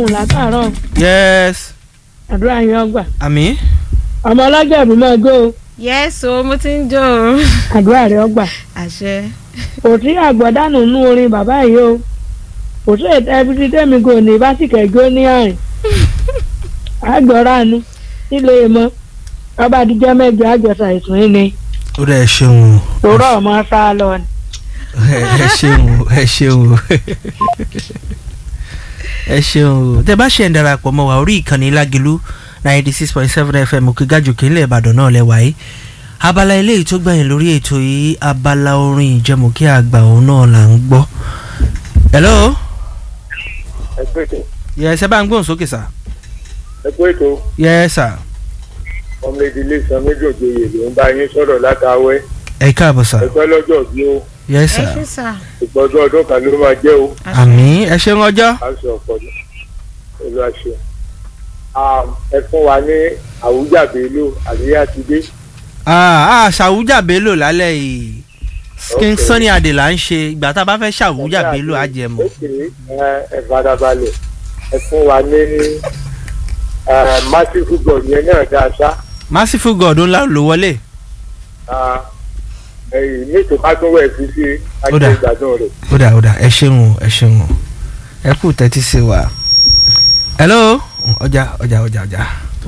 ohun látàárọ̀ yes àdúrà yín ọgbà àmì ọmọ ọlọ́jọ́ ìbí máa jó o yes o mo ti ń jó o. àdúrà rẹ ọgbà àṣẹ. kò sí àgbọ̀dánù nú orin bàbá yìí o kò sí ẹbí tẹ́mi kò ní básìkẹ̀ jó ní àrìn àgbọ̀ránù nílé mọ́ ọba àdìjọ́ mẹ́jọ àjọṣà ìsún yìí ni ó dẹ̀ ẹ ṣeun o òró ọmọ sá lọ ni. ẹ ṣeun o ẹ ṣeun o ẹ ṣeun o tẹ bá ṣe ń darapọ̀ mọ́ wa orí ìkànnì lágìlú ninety six point seven fm òkègájòkè ńlẹ̀ ìbàdàn náà lẹ́wà yìí abala eléyìí tó gbẹ̀yìn lórí ètò yìí abala orin ìjẹmọ̀kí àgbà òun náà là ń gbọ́. hello ẹ kú ètò yes ẹ bá ń gbóhùn sókè sá ẹ kú ètò yes sir ọmọ ìdílé san méjì òjòyè ló ń bá yín sọ̀rọ̀ látàwẹ́ ẹ káàbọ̀ sá ẹ pẹ́ lọ́jọ́ bí ó yes ẹ sir ṣe sà. ìgbọ́dọ̀ ọdún kan ló máa jẹ́ o àmì ẹ ṣeun ọjọ́ aṣọ ọ̀pọ̀lọ olùwàṣẹ. ẹ fún wa ní àwùjáde ìlú àríyá ti dé ah ah ṣàwùjà bello lálẹ́ yìí skin Okay. sunny adé là ń ṣe ìgbà tá a bá fẹ́ ṣàwùjà bello á jẹ mọ́. ókè ẹ ẹ farabalẹ̀ ẹ fún wa ní massive god yẹn náà dáa sá merciful god ńlá ló wọlé. ẹyìn ní ètò ká tó wẹ̀ sí sí Ó dà. ajé ìgbàdùn rẹ̀. ó dà ó dà ẹ ṣeun o ẹ ṣeun o ẹ kú tẹ́tí sí wa. hello ọjà ọjà ọjà ọjà.